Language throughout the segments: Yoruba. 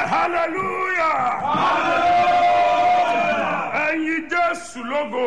hallelujah ẹ̀yin jésù lógo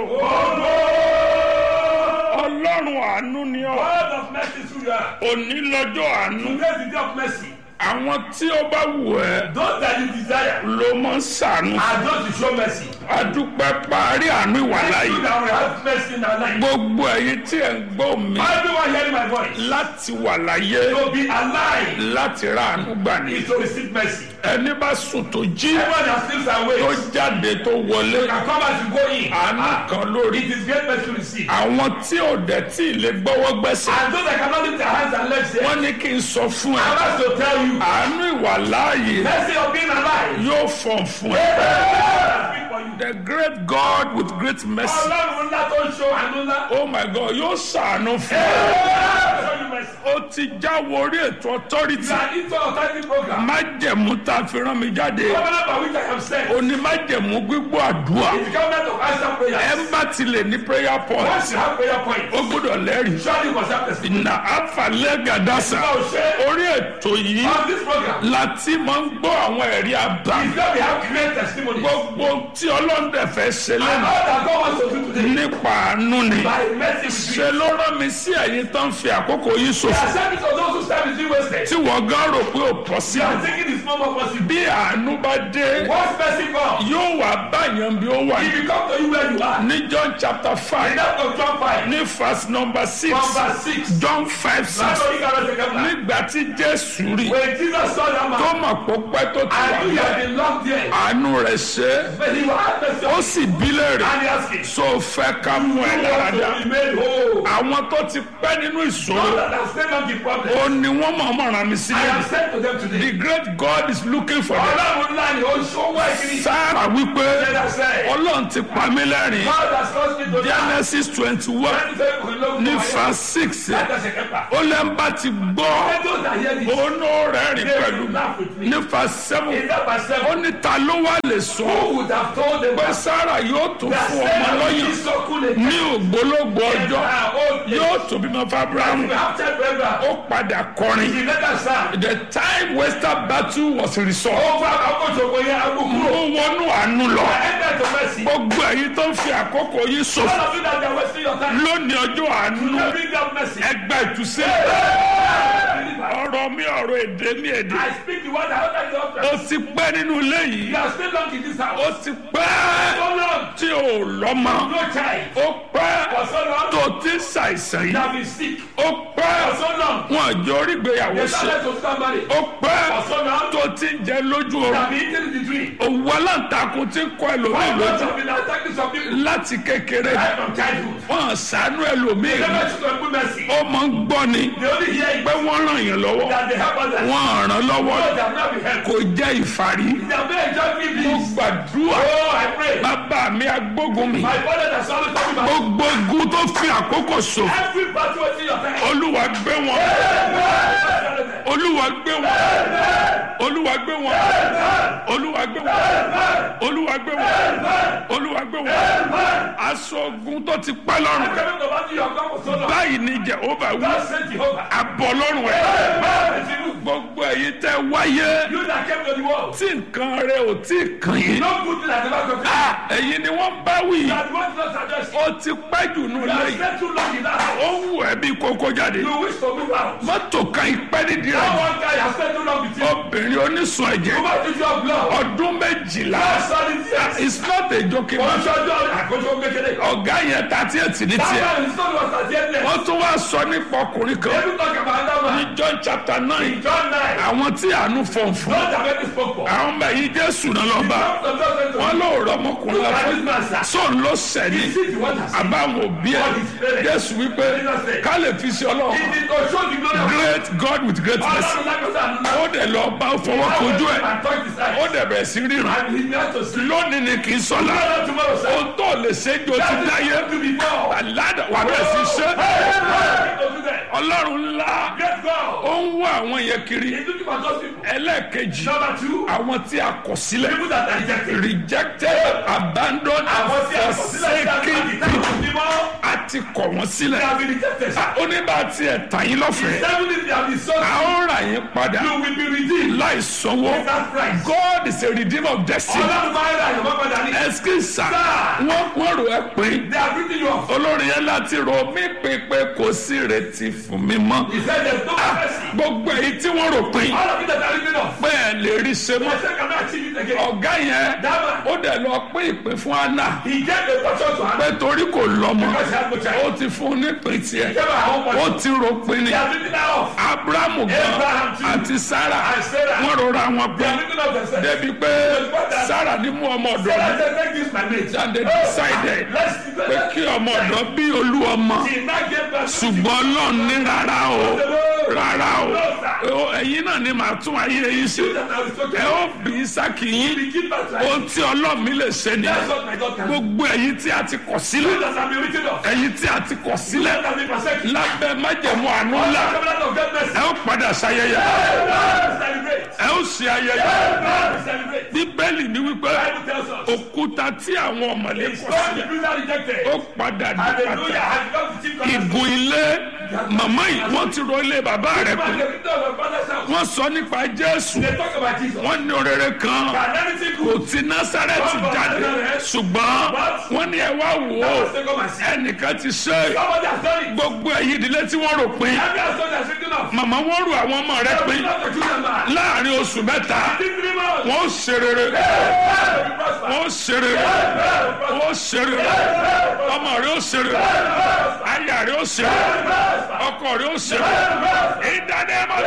ọlọ́run àánú ni ọ́ God of mercy through you are. òní lọ́jọ́ àánú Today is the day of mercy. àwọn tí ó bá wù ẹ́ Those that you desire ló mọ̀ ń sànú are those to show mercy. adúpẹ́ parí àánú ìwà Those láyé that will have mercy in our life. gbogbo ẹ̀yin tí ẹ̀ ń gbọ́ mi Everyone hearing my voice. láti wà láyé To be alive láti ra àánú gbà ní is to receive mercy. ẹni bá sùn tó jí Everyone that sleeps and tó wakes jáde tó wọlé can come as you go in. àánú Ah, kan lórí It is great mercy to receive. àwọn tí ò dẹ̀ tí ì lè gbọ́wọ́ gbẹ́sẹ̀ And those that cannot lift their hands and legs here, wọ́n ní kí n sọ fún ẹ I want to tell you, àánú ìwà láàyè mercy of being alive. yóò fọ̀n fún ẹ. Speak for you. the great God with great mercy Ọlọ́run ńlá tó ń ṣo àánú ńlá. oh my God yóò ṣàánú fún ẹ. Show you mercy. ó ti jáwọ́ orí ètò authority You are into authority program. májẹ̀mú tá a fi rán mi jáde Covenant by which I am sent. ó ní májẹ̀mú gbígbọ́ àdúrà It's the covenant of answer ẹ prayers. bá ti lè ní prayer point Once you have prayer point, ó gbọ́dọ̀ lẹ́rìí surely you must have testimony. na àfàlẹ́ gàdásà Now, share orí ètò yìí on this program. láti máa ń gbọ́ àwọn ẹ̀rí àbá Is that we have great testimonies. gbogbo tí ọlọ́dẹ fẹ́ ṣe And lẹ́nu all that God wants to do today nípa àánú ni by mercy with ṣe you. ló rán mi sí ẹ̀yin tó ń fi àkókò yìí The ṣòfò service of those who serve is being wasted. tí wọ́n gán rò pé ò pọ̀ sí You are taking this moment possible. bí àánú bá dé Once mercy comes, yóò wá báyàn bí ó wà he will come to you where you are. ní John chapter In five that of John 5, ní verse number six from verse 6. John five six That's what you got to take up now. nígbà tí Jésù rí When Jesus saw that tó man, mọ̀ pé pẹ́ tó ti wà and he bẹ́ẹ̀ had been locked there, àánú rẹ̀ ṣe é but he will have mercy ó on sì bí léèrè and he asked him, so fẹ́ ká mú ẹ You láradá want to be made whole. àwọn tó ti pẹ́ nínú Those ìṣòro that have stayed on the problem, ó ní wọ́n mọ̀ mọ̀ ràn mí I sílẹ̀ have said to them today, the great God is looking for them Ọlọ́run ńlá ni ó ń ṣọwọ́ ìkíni. sára wípé Jẹ́dá sẹ́, ọlọ́run ti pa mí lẹ́rìn God has caused me to die. Genesis twenty one Láti fẹ́ kò lóògùn ní wáyé. verse six Láti ẹsẹ̀ kẹfà. ó lẹ́ ń bá ti gbọ́ Let those that hear this, òun ó rẹ́rìn they pẹ̀lú will laugh with me. ní verse seven In that verse ó seven, ní ta ló wá lè sọ who would have told them pé that sára yóò tó that fún ọmọ Sarah will lọ́yàn be so cool and ní ògbólógbò ọjọ́ her old age. yóò tó bímọ fábíráhùn We have said forever. ó padà kọrin She let us stand. the time western battle was resolved Over àkókò ìṣòro yẹn, agbókúrò. ó wọnú àánú lọ I enter to mercy. gbogbo ẹ̀yin tó ń fi àkókò yìí All ṣòfò of you that are wasting your time, lónìí ọjọ́ àánú let bring down mercy. ẹgbẹ́ ìtúsílẹ̀ Believer, ọ̀rọ̀ mi ọ̀rọ̀ èdè mi èdè I speak the word that others ó don't ti pẹ́ nínú ilé yìí You are still long in this ó house. ti pẹ́ So long, tí ò lọ́mọ no child. ó pẹ́ For so long, tó ti ń ṣàìsàn you yìí have been sick. ó pẹ́ For so long, wọn àjọ orígbéyàwó the ṣe talent of somebody. ó pẹ́ For so long, tó ti ń jẹ lójú you oorun have been eating the dream. òwú aláǹtakùn ti ń kọ́ ẹlòmíì Why lójú God have been attacking some people láti kékeré right from childhood? wọn ṣàánú ẹlòmíì They never should have put mercy. ó máa ń gbọ́ ni They only hear it pé wọ́n ràn yàn lọ́wọ́ that they help others. wọ́n ràn lọ́wọ́ Those that have not been helped. kò jẹ́ ìfarí They have not enjoyed me, mo please. gbàdúrà Oh, I pray. bàbá mi agbógun mi My father has always told me about gbogbo ogun tó fi àkókò ṣòfò every battle within your time. olúwa gbé wọn olúwa gbé wọn olúwa gbé wọn olúwa gbé wọn olúwa gbé wọn olúwa gbé wọn aṣọ ogun tó ti pẹ́ lọ́rùn rẹ̀ Coming about your God for so long. báyìí ni jehova wí God sent Jehovah. abọ́ lọ́rùn rẹ̀ Amen. It's you. gbogbo èyí tẹ́ wáyé You that came to the world. tí nǹkan rẹ̀ ò tí ì kàn yín No good thing has ever come to you. Ah, ẹ̀yin ni wọ́n bá wí You are the one not suggest. ó ti pẹ́ jù nù You have lẹ́yìn spent too long in that house. ó wù ẹ́ bí kókó jáde You wish to move out. mọ́tò kan ìpẹ́ nídìí That rẹ̀ one guy has spent too long with you. obìnrin onísun ẹ̀jẹ̀ You might use your blood. ọdún méjìlá That's solid yes. it's not a joking Wọ́n matter ṣọjọ́ àkójọ kékeré. ọ̀gá yẹn tàtí ẹ̀tì ní That tiẹ̀ man is not was at the end. wọ́n tún wá sọ nípa ọkùnrin kan Every talk about that ní man. John chapter nine John 9. àwọn tí àánú fọ̀n fún Not have any spoke for. àwọn ọmọ yìí Jésù náà lọ bá Some of them wọn don't ló rọ ọmọkùnrin Look at lọ this man, sir. sóun ló sẹ́ni You see the one that's àbáwọn òbí ẹ̀ Jésù wípé ká lè fi sí He ọlọ́run did not show the glory of great God with great mercy Ọlọ́run lágbàtà àná. ó dẹ̀ lọ bá fọwọ́ kojú ẹ̀ And touch his eyes. ó dẹ̀ bẹ̀rẹ̀ sí ríran And he began to see. lónìí ni kì í sọ̀la Tomorrow, tomorrow, sir. ohun tó lè ṣe jò ti That is dáyé what to before. àládà wà bẹ́ẹ̀ sí ṣe Hey, hey, hey, don't do that. ọlọ́run ńlá Great God. ó ń wá àwọn yẹn kiri He's looking for those people. ẹlẹ́ẹ̀kejì Number two, àwọn tí a kọ̀ sílẹ̀ people that are rejected. rejected abandoned Àwọn tí a and kọ̀ sílẹ̀ sí forsaken àgbàdì táwọn ti mọ́. àti kọ̀ wọ́n They sílẹ̀ have been rejected. ó ní bá a tiẹ̀ tà yín lọ́fẹ̀ẹ́ Seven if they have been sold, a ó rà yín padà you will be redeemed. láì sanwó That price. God is a redeemer of destiny Ọlọ́run máa ń ra ìyọ̀mọ́ padà ní. ẹsikisa Sir. wọ́n wọ́n rò ẹ́ pé They have written you off. olórin yẹn láti rò mí pé pé kò sí retí fún mi mọ́ He said there's no mercy. gbogbo èyí tí wọ́n rò pé All of you that are written off. pé ẹ lè rí ṣe They mọ́ say cannot achieve it again. ọ̀gá yẹn That man, ó dẹ̀ lọ pín ìpín fún Anna he gave a portion to her pé torí kò lọ́mọ because she had no child. ó ti fún un nípìn tiẹ̀ He gave her her own ó portion. ti rò pin ni They have written her off. Abrahamu gan Abraham too. àti Sarah And Sarah. wọ́n rọra wọn They pé have written off themselves. débi pé Sarah ní mú ọmọ ọ̀dọ̀ Sarah mi said, take this my mate. and they decided Let's pé kí ọmọ ọ̀dọ̀ bí olú ọmọ She now gave birth to ṣùgbọ́n Ọlọ́run ní rárá o the rárá o ẹ̀yin náà ni màá tún ayé yín ṣe that I was talking ẹ ó bí Ísákì yín We give birth to her. ohun tí Ọlọ́run mi lè ṣe That's nìyẹn what my God can do. gbogbo ẹ̀yin tí a ti kọ̀ sílẹ̀ You that have been written off. ẹ̀yin tí a ti kọ̀ sílẹ̀ That have been forsaken. lábẹ́ májẹ̀mú àánú ńlá Covenant of God mercy. ẹ ó padà ṣayẹyẹ Celebrate. ẹ ó ṣe ayẹyẹ Celebrate. bíbélì ní wípé Bible tells us. òkúta tí àwọn ọmọlé It's kọ̀ not the sílẹ̀ bruiser rejected. ó padà di Hallelujah. pàtàkì Has become the chief cornerstone. ìgùn ilé màmá yìí wọ́n ti ro ilé bàbá rẹ̀ Man, pé the victor of my father's house. wọ́n sọ nípa Jésù They talk about Jesus. wọ́n ní orere kan Can anything kò good? ti Násárẹ́tì jáde ṣùgbọ́n wọ́n ní ẹ wá wò ó That was taken by sin. ẹnìkan ti ṣe é. Somebody has done it. gbogbo ẹ̀yin ìdílé tí wọ́n rò pin Every household has written off. màmá wọ́n rò àwọn ọmọ rẹ̀ pin Not the children man. láàrin oṣù mẹ́ta Within three months. wọ́n ṣe rere God will be prosper. wọ́n ṣe rere wọ́n ṣe rere ọmọ rẹ̀ ó ṣe rere aya rẹ̀ ó ṣe rere ọkọ rẹ̀ ó ṣe rere ìdánimọ̀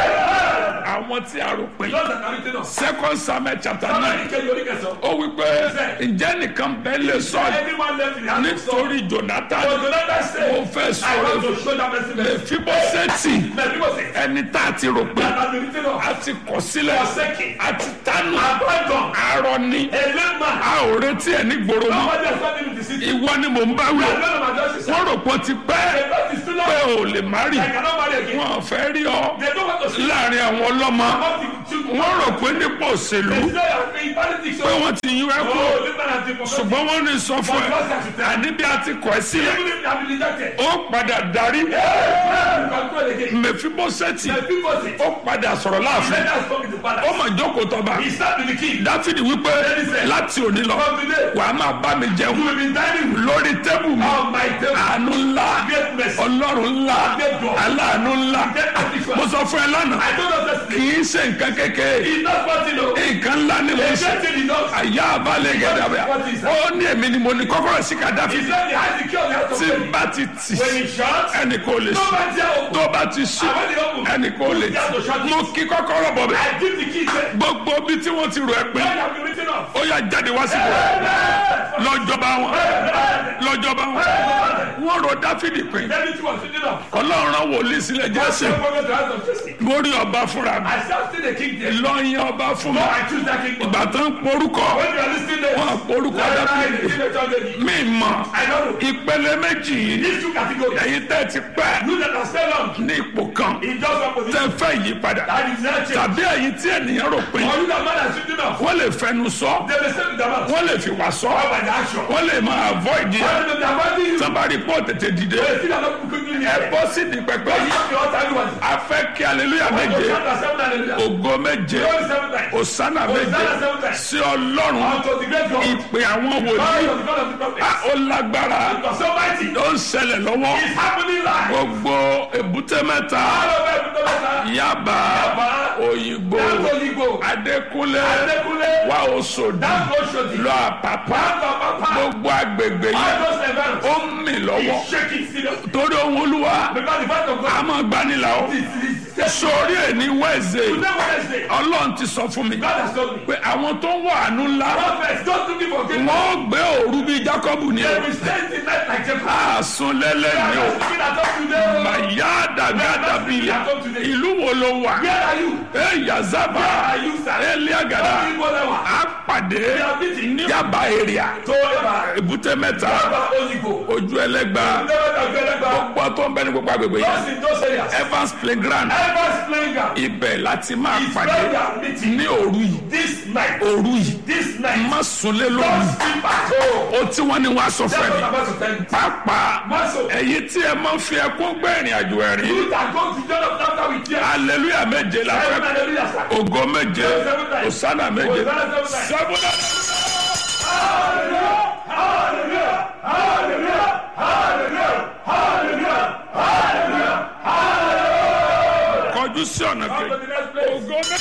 àwọn tí a rò pin Those that are written off. second samuel chapter Somebody nine can you read yourself? ó wí pé ǹjẹ́ nìkan bẹ́ẹ̀ lè sọ Anyone left in the house of Saul. nítorí jonathan But Jonathan ó said, fẹ́ I sọ̀rọ̀ want to show that mercy. mercy. fíbọ́sẹ̀tì Now people say, ẹni tá a ti rò pin that has been written off. a ti kọ̀ sílẹ̀ Forsaken. a ti tánu Abandon. arọ ni A lame man. a ò retí ẹ ní gbòòrò mọ́ Nobody has found him in the city. ìwọ ni mò ń bá wí I don't know my justice. wọ́n rò pé ó ti pẹ́ The God is too pé long. ò lè má rì I cannot marry again. wọ́n fẹ́ rí ọ They don't want to see láàrin àwọn ọlọ́mọ about the children. wọ́n rò pé nípò òṣèlú They say I'm in politics. pé so- wọ́n ti yín ẹ kú Oh, this man has been forgotten. ṣùgbọ́n wọ́n ní sọ fún ẹ àní bí a ti kọ̀ ẹ́ sílẹ̀ Even if they have been rejected. ó padà darí You control again. mẹfibọ́sẹ̀tì The people say, ó padà sọ̀rọ̀ láàfin let us come into ó palace. mà jókòó tọ́ba He sat with the king. dáfídì wípé láti òní lọ From today, wàá máa bá mi you jẹun will be dining with lórí tẹ́bù mi on my table. àánú ńlá Great mercy. ọlọ́run ńlá aláàánú ńlá Great mo mercy. sọ fún ẹ lánàá I don't know kì this. í ṣe nǹkan kékeré He's not what you know. nǹkan ńlá ni mo The ṣe great thing he does. àyà àbálẹ̀ gẹ̀dàbẹ̀ ó ní èmi ni mo ní kọ́kọ́rọ́ sí He kàdáfì said he has the key of the house tí of n faith. bá ti tì When he shuts, ẹnì kò lè ṣe nobody else tó bá ti ṣe And when he opens, ẹnì kò lè tì mo kí kọ́kọ́rọ́ bọ̀ bẹ́ẹ̀ I give the key there. gbogbo bí tí wọ́n ti rò ẹ́ pé When you have been written off. ó yà jáde wá síbò lọ́jọ́ba wọn lọ́jọ́ba wọn wọ́n rò dáfídì pé David was written off. ọlọ́run rán wòlíì sílẹ̀ I jésù still forget the house of Jesse. mórí ọba fúnra mi I shall see the king there. lọ́yìn ọba fún mi No, I choose that king. ìgbà tó ń porúkọ When you are listening there, wọn porúkọ right now, dáfídì the king of David. mi mọ I don't know. ìpele méjì yìí These two categories. ẹ̀yin tẹ́ ti pẹ́ You that are still on ní ipò kan in just one tẹ́ position. fẹ́ yí padà That is not change. tàbí ẹ̀yin tí ènìyàn rò pé Or you that man has written off. wọ́n lè fẹnu sọ They may say with their mouth. wọ́n lè fi wà sọ Or by the action. wọ́n lè máa avoid yẹ Or they may avoid you. sábàárì pọ̀ tètè dìde They still are not quickly ẹ near. bọ́ sí di pẹpẹ You yìí have the altar everyone. a fẹ́ kí aleluya When you méje shout at seven hallelujah. ògo méje Glory seven times. òsánà méje Hosanna seven times. sí ọlọ́run Unto the great God. ìpè àwọn Glory wòlíì of the God of the prophets. a ó lágbára Because so mighty. ó ń ṣẹlẹ̀ lọ́wọ́ It's happening live. gbogbo èbúté mẹ́ta All over every time. yaba Yaba, òyìnbó That's all you go. adékúnlé Adekunle. wà òṣòdì That's no shoti. lọ àpàpà That's no papa. gbogbo agbègbè All yẹn those events. ó ń mì lọ́wọ́ He's shaking seriously. torí ohun olúwa Because the fact of a God máa gbanilà ó is this. said, sórí ẹ̀ ní wẹ́ẹ̀sẹ̀ Today Wednesday, ọlọ́run ti sọ fún mi God has told me. pé àwọn tó ń wà àánú ńlá Prophets, don't looking for great wọ́n gbé òru bíi Jákọ́bù ní They o will stay the night like Jacob. àsùn lẹ́lẹ́ ní o God is looking at us today. màyà dàgádà bíyà ìlú wo ló wà Where are you? ẹ yazaba Where are you, sir? eliagada Where you go now? a pàdé are meeting. ní yaba area So, Eba, èbúté mẹ́ta Eba, Ozigo. ojú ẹlẹ́gba Never have been ever. gbọ́ tó ń bẹ ní gbogbo agbègbè yẹn Those in those areas. Evans playground Evers playing ground. ibẹ̀ láti máa It's pàdé where we are meeting. ní òru yìí This night. òru yìí This night. má sunlé Don't lóru sleep at home. o tí wọ́n ní wọ́n aṣọ That's fẹ́ what ni I'm about to tell you. pàápàá Maso. ẹ̀yin tí ẹ máa ń fi ẹkún gbé ìrìn àjò ẹ̀rín You that go to John of Laughter with tears. hallelujah méje la Seven fẹ́ hallelujah, sir. ògo méje Seven times. osana méje Hosanna seven times. sẹ́fúnà. kọjú sí ọ̀nà On to kejì the next place. ògo méje.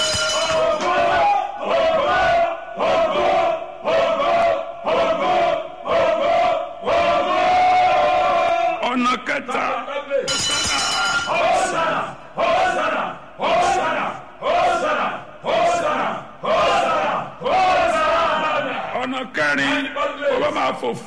ọ̀nà kẹta Hosanna, Hosanna, Hosanna, Hosanna, Hosanna, Hosanna, Hosanna. ọ̀nà kẹrin ó bá máa fò fún